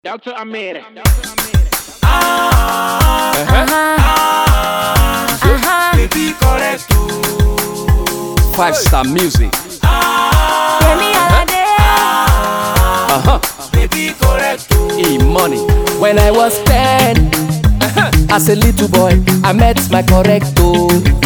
Delta Amere. Baby correct o. Five star music. Uh-huh. Baby correct o. E money. When I was 10, as a little boy, I met my correcto.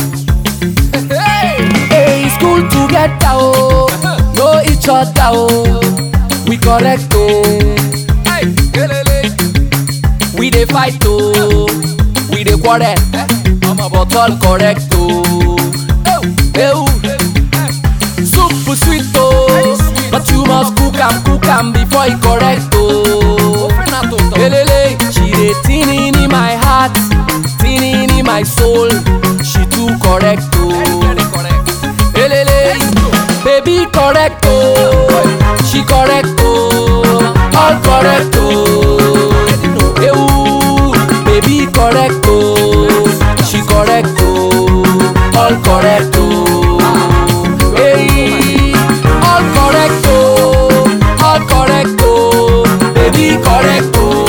Hey, school together, oh, know each other, oh. We correct, oh. Hey, elele. We dey fight, oh. We dey quarrel, but all correct, oh. Hey, soup sweet, oh. But you must cook am, cook am before e correct, oh. Elele, she dey tinning in my heart, tinning in my soul. She too correct, oh. Elele, baby correct, oh. She correct, oh. All correct, oh. Ewu, baby correct, oh. She correct, oh. All correct, oh. Hey, all correct, oh. All correct, oh. Baby correct, oh.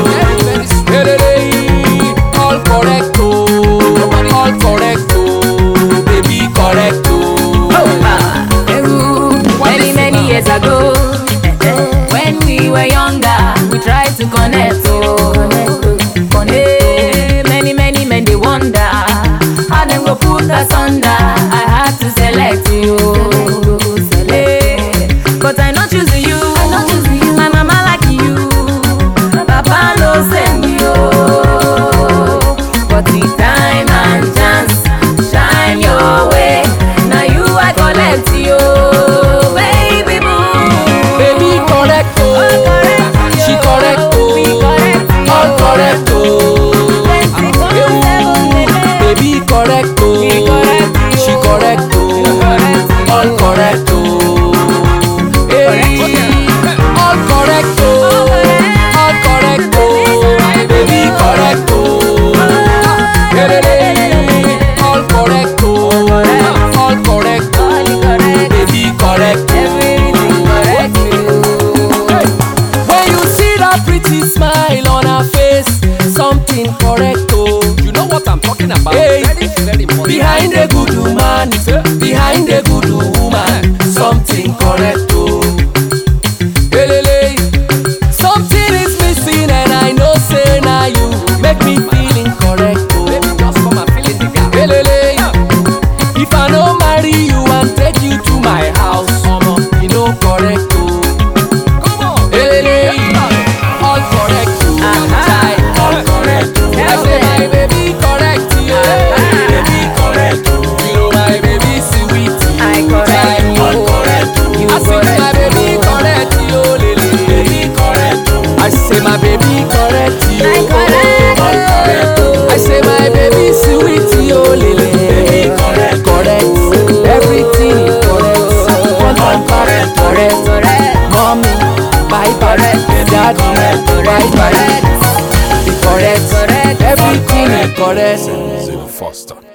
Elele, all correct, oh. All correct, oh. Baby correct, oh. Many, many years ago, when we were younger, we tried to connect. Oh, connect. Many, many men they wonder how them go put us under. I had to select you, select. But I not choosing you. My mama like you. Papa no send you. But the time and chance shine your way. Now you I collect you, baby boo. Baby correct, oh. She correct, oh. All correct, oh. Ewu, baby correct, oh. She correct, oh. All correct, oh. Hey, all correct, oh. All correct, oh. Baby correct, oh. Elele, all correct, oh. All correct, oh. Baby correct, When you see that pretty smile on her face, something correct, oh. You know what I'm talking about? Hey. Very, very money. Behind a good woman, behind a good woman, something correct, oh. Elele, something is missing and I know say na you make me feeling correct, oh. Baby, just come and fill in the gap. Elele, if I no marry you and take you to my house, omo, you no correct, oh. Come on. Elele, all correct, oh. Chai, all correct, oh. I say my baby correct, yeah. Baby correct, oh. You know my baby sweet, I correct Chai, all you. correct, oh. You I say my correct baby correct, yo, lele. Baby correct, oh. I say my baby correct, yo. I correct, All correct, oh. I say my baby sweet, yo, lele. Baby correct, correct. Everything is correct. All correct, correct. Mommy, bye bye. Daddy, bye bye. Be correct. Everything is correct. Zero Foster.